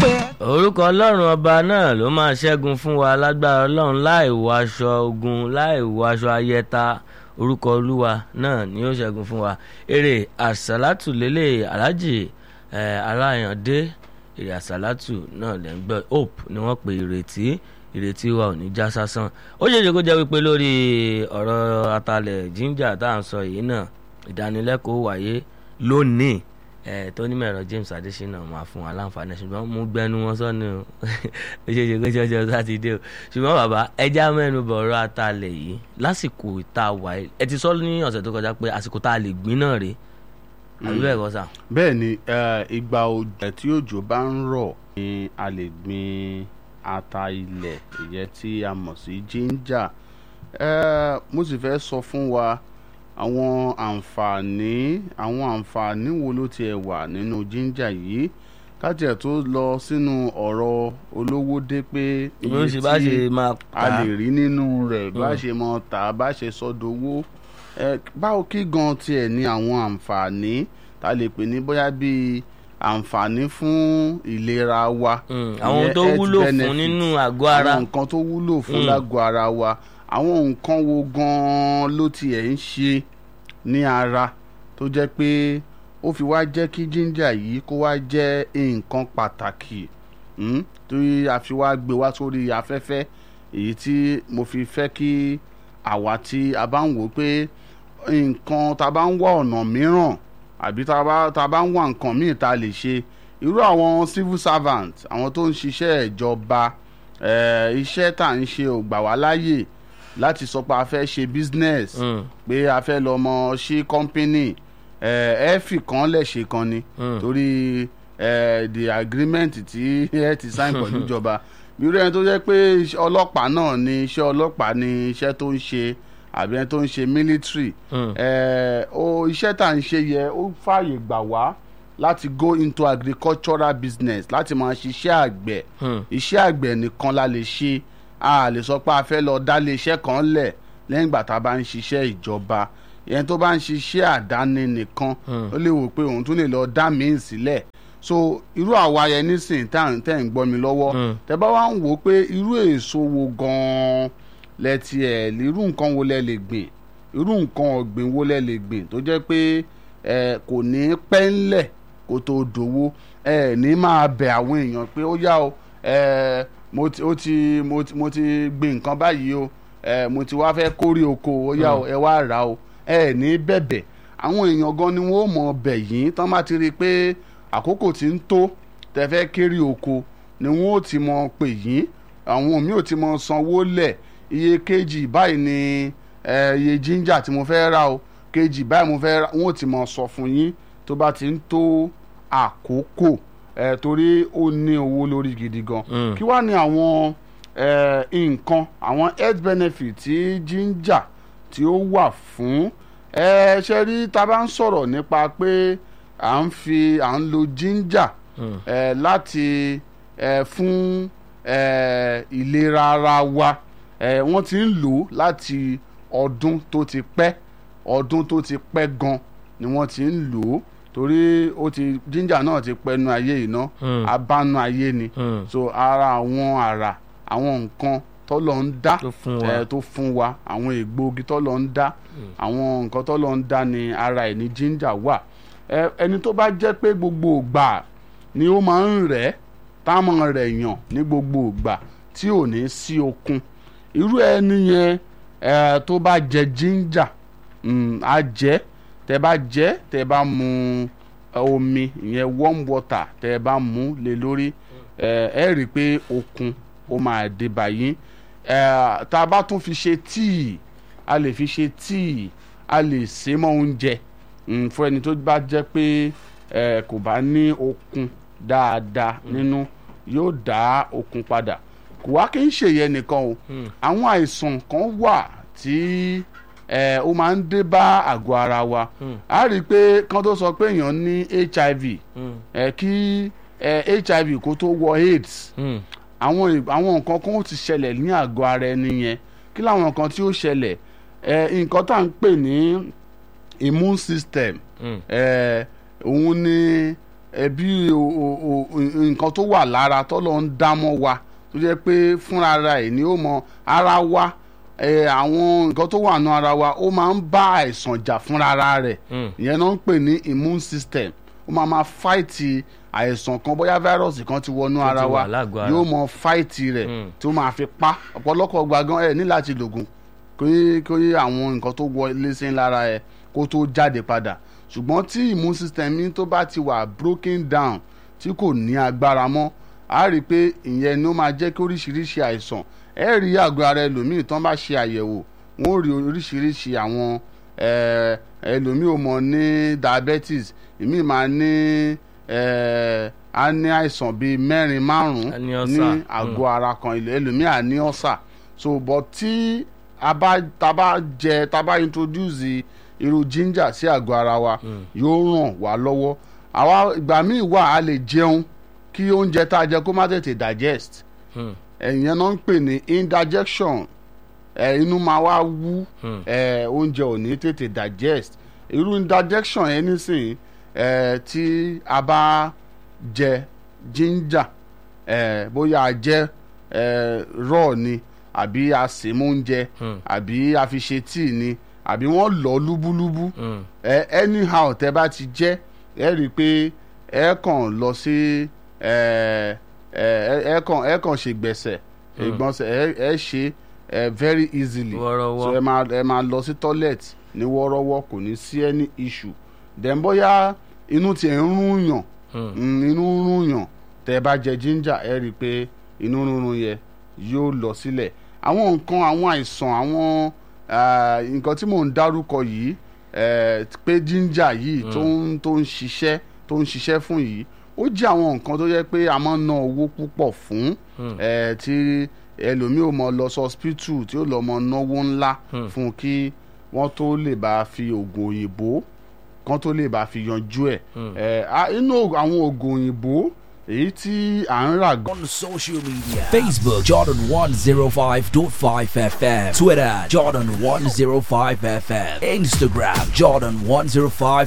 pé. orúkọ ọlọ́run ọba náà ló máa ṣẹ́gun fún wa lágbára ọlọ́run láì wọ aṣọ ogun láì wọ aṣọ ayẹta orúkọ olúwa náà ni ó ṣẹ́gun fún wa eré àṣàlátù lélẹ̀ alájì aláyàndé eré àṣàlátù náà lẹ́ ń gbọ́ hope ni wọ́n pe ìrètí ìrètí wa ò ní já sásán ó ṣeéṣe kó jẹ́ wípé lórí ọ̀rọ̀ atalẹ̀ jíńjà tá à ń sọ yìí náà ìdánilẹ́kọ̀ọ́ wáyé lónìí ẹ tó ní mẹ̀rọ James Adesina máa fún wa láǹfààní ṣùgbọ́n mú gbẹnu wọn sọ́nù ó ṣe ṣe kóṣe ọjọ́ sátidé o ṣùgbọ́n bàbá ẹja mẹ́nu bọ̀rọ̀ atalẹ̀ yìí lásìkò tá a wà ẹ ti sọ ní ọ̀sẹ̀ tó kọjá pé àsìkò tá a lè gbìn náà rèé àbí bẹ́ẹ̀ kọ́ sà. bẹ́ẹ̀ ni ìgbà òjò tí òjò bá ń rọ̀ ni a lè gbin ata ilẹ̀ ìyẹn tí a mọ̀ sí jíńjà mo sì fẹ́ sọ fún wa àwọn àǹfààní àwọn àǹfààní wo ló tiẹ̀ wà nínú jíńjà yìí káti ẹ̀ tó lọ sínú ọ̀rọ̀ olówó dé pé bó ṣe bá ṣe máa a lè rí nínú rẹ̀ bá ṣe mọ tà bá ṣe sọdowó báwo kí gan tiẹ̀ ní àwọn àǹfààní tá a lè pè ní bóyá bíi àǹfààní fún ìlera wa. àwọn tó wúlò fún nínú àgọ́ ara àwọn nǹkan tó wúlò fún lágọ̀ ara wa àwọn nǹkan wo gan-an ló tiẹ̀ ń ṣe ní ara tó jẹ́ pé ó fi wá jẹ́ kí jíńjà yìí kó wá jẹ́ nǹkan pàtàkì torí a fi wá gbé wá sórí afẹ́fẹ́ èyí tí mo fi fẹ́ kí àwa tí a bá ń wò pé nǹkan tá a bá ń wá ọ̀nà mìíràn àbí tá a bá ń wá nǹkan míì tá a lè ṣe irú àwọn civil servant àwọn tó ń ṣiṣẹ́ ìjọba iṣẹ́ tá à ń ṣe ò gbà wá láàyè láti sọ pé a fẹ́ ṣe business pé a fẹ́ lọ mọ ṣí company ẹ fi kan lẹ̀ ṣe kan ni torí the agreement tí ẹ ti sign pẹ̀lú ìjọba irú ẹni tó jẹ́ pé ọlọ́pàá náà ni iṣẹ́ ọlọ́pàá ni iṣẹ́ tó ń ṣe àbí ẹni tó ń ṣe military iṣẹ́ tá à ń ṣe yẹ ó fààyè gbà wá láti go into agricultural business láti máa ṣiṣẹ́ àgbẹ̀ iṣẹ́ àgbẹ̀ nìkan la lè ṣe a lè sọ pé a fẹ́ lọ dá iléeṣẹ́ kan lẹ̀ lẹ́yìn ìgbà tá a bá ń ṣiṣẹ́ ìjọba ẹni tó bá ń ṣiṣẹ́ àdáni nìkan ó lè wò pé òun tún lè lọ dá míì sílẹ̀ so irú àwa yẹn nísìnyí tẹ́ ń gbọ́ mi lọ́wọ́ tẹ́ bá wá ń wò ó pé irú èso wo gan-an lẹ tiẹ̀ irú nǹkan wo lẹ lè gbìn irú nǹkan ọ̀gbìn wo lẹ lè gbìn tó jẹ́ pé ẹ kò ní pẹ́ ńlẹ̀ kó tó dòwó ẹ ní máa bẹ̀ àwọn èèyàn pé ó yá o ẹ mo ti ó ti mo ti mo ti gbìn nǹkan báyìí o ẹ mo ti wá fẹ́ kórè oko ó yá o ẹ wá rà o ẹ ní bẹ̀bẹ̀ àwọn èèyàn gan ni wọ́n mọ̀ bẹ̀ yín tán bá ti rí i pé àkókò tí ń tó tẹ́ fẹ́ kéré oko ni wọ́n ó ti mọ̀ pè yín àwọn mi ò ti mọ̀ sanwó lẹ̀ iye kejì báyìí ni iye jíńjà tí mo fẹ́ rà o kejì báyìí mo fẹ́ rà wọ́n ò ti mọ̀ sọ fún yín tó bá ti ń tó àkókò ẹ torí ó ní owó lórí gidi gan kí wàá ní àwọn nǹkan àwọn health benefit tí jíńjà tí ó wà fún ẹ ṣe rí tá a bá ń sọ̀rọ̀ nípa pé à ń fi à ń lo jíńjà ẹ láti ẹ fún ẹ ìlera ara wa ẹ wọ́n ti ń lò ó láti ọdún tó ti pẹ́ ọdún tó ti pẹ́ gan ni wọ́n ti ń lò ó torí ó ti jíńjà náà ti pẹnu ayé iná abánu ayé ni so ara àwọn àrà àwọn nǹkan tọ́lọ̀ ń dá tó fún wa àwọn egbòogi tọ́lọ̀ ń dá àwọn nǹkan tọ́lọ̀ ń dá ni ara ẹ̀ ní jíńjà wà ẹni tó bá jẹ́ pé gbogbo ìgbà ni ó máa ń rẹ̀ táwọn rẹ̀ yàn ní gbogbo ìgbà tí ò ní sí okun irú ẹni yẹn tó bá jẹ jíńjà á jẹ́ tẹ bá jẹ tẹ bá mu omi ìyẹn warm water tẹ bá mu lé lórí ẹ ẹ rí i pé okun ó máa dé báyìí ẹ tá a bá tún fi ṣe tíì a lè fi ṣe tíì a lè sè mọ́ oúnjẹ fún ẹni tó bá jẹ́ pé ẹ kò bá ní okun dáadáa nínú yóò dá okun padà kò wá kí n ṣèyẹ nìkan o àwọn àìsàn kan wà tí ẹ ó máa ń dé bá àgọ́ ara wa a rí i pé kán tó sọ pé èèyàn ní hiv ẹ kí ẹ hiv kó tó wọ aids àwọn àwọn nǹkan kan ó ti ṣẹlẹ̀ ní àgọ́ ara ẹni yẹn kí làwọn nǹkan tí ó ṣẹlẹ̀ ẹ nǹkan tá à ń pè ní immune system ẹ òun ni ẹbí nǹkan tó wà lára tọ́lọ́ ń dámọ́ wa tó jẹ́ pé fúnra ara ẹ̀ ni ó mọ ara wa ẹ, àwọn nǹkan tó wà nù ara wa ó máa ń bá àìsàn jà fúnra ara rẹ̀ ìyẹn náà ń pè ní immune system ó máa ma fáìtì àìsàn kan bóyá fáírọ̀sì kan ti wọnú Tó ti ara wa wà lágọ̀ọ́ ara. yóò mọ fáìtì rẹ̀ tí ó máa fi pa ọ̀pọ̀lọpọ̀ gbàgán ẹ̀ ní láti lògùn kí kí àwọn nǹkan tó wọlé sí lára ẹ kó tó jáde padà ṣùgbọ́n tí immune system yín tó bá ti wà broken down tí kò ní agbára mọ́ a rí i pé ìyẹn ni ó máa jẹ́ kí oríṣiríṣi àìsàn ẹ rí àgọ́ ara ẹlòmíì tán bá ṣe àyẹ̀wò wọ́n ó rí oríṣiríṣi àwọn eh, ẹlòmíì ò mọ̀ ní diabetes ìmíì máa ní eh, a ní àìsàn bíi mẹ́rin A ní márùn-ún ní ulcer. àgọ́ ara kan ilẹ̀ ẹlòmíì à ní ọ̀sà so but tí a bá tá bá jẹ tá bá introduce irú ginger sí àgọ́ ara wa yóò ràn wá lọ́wọ́ àwa ìgbà míì wà a lè jẹun kí oúnjẹ tá a jẹ kó má tètè digest ẹ̀yẹn náà ń pè ní indigestion ẹ̀ inú máa wá wú ẹ̀ oúnjẹ ò ní tètè digest irú indigestion yẹn nísìnyí ẹ̀ tí a bá jẹ ginger ẹ̀ bóyá a jẹ ẹ̀ raw ni àbí a sè mọ́ oúnjẹ àbí a fi ṣe tíì ni àbí wọ́n lọ̀ ọ́ lúbúlúbú ẹ anyhow tẹ bá ti jẹ ẹ rí i pé ẹ kàn lọ sí ẹ ẹ ẹ kàn ẹ kàn ṣe gbẹ̀sẹ̀ ìgbọ̀nsẹ̀ ẹ ẹ ṣe ẹ very easily Wọ́rọ́wọ́. so ẹ máa ẹ máa lọ sí toilet ní wọ́ọ́rọ́wọ́ kò ní sí any issue then bóyá inú tiẹ̀ ń rún yàn mm, inú ń rún yàn tẹ bá jẹ ginger ẹ rí i pé inú rúnrún yẹ yóò lọ sílẹ̀ àwọn nǹkan àwọn àìsàn àwọn ah, nǹkan tí mò ń dárúkọ yìí eh, pé ginger yìí tó ń tó ń ṣiṣẹ́ tó ń ṣiṣẹ́ fún yìí ó jẹ́ àwọn nǹkan tó yẹ pé a máa ń ná owó púpọ̀ fún eh, tí ẹlòmíì ò mọ lọ sí hospital tí ó lọ mọ náwó ńlá fún kí wọ́n tó lè bá fi oògùn òyìnbó kan tó lè bá fi yanjú ẹ̀ Eh, ah, inú àwọn oògùn òyìnbó èyí tí à ń rà gan on social media Facebook Jordan 105.5 FM Twitter Jordan 105 FM Instagram Jordan 105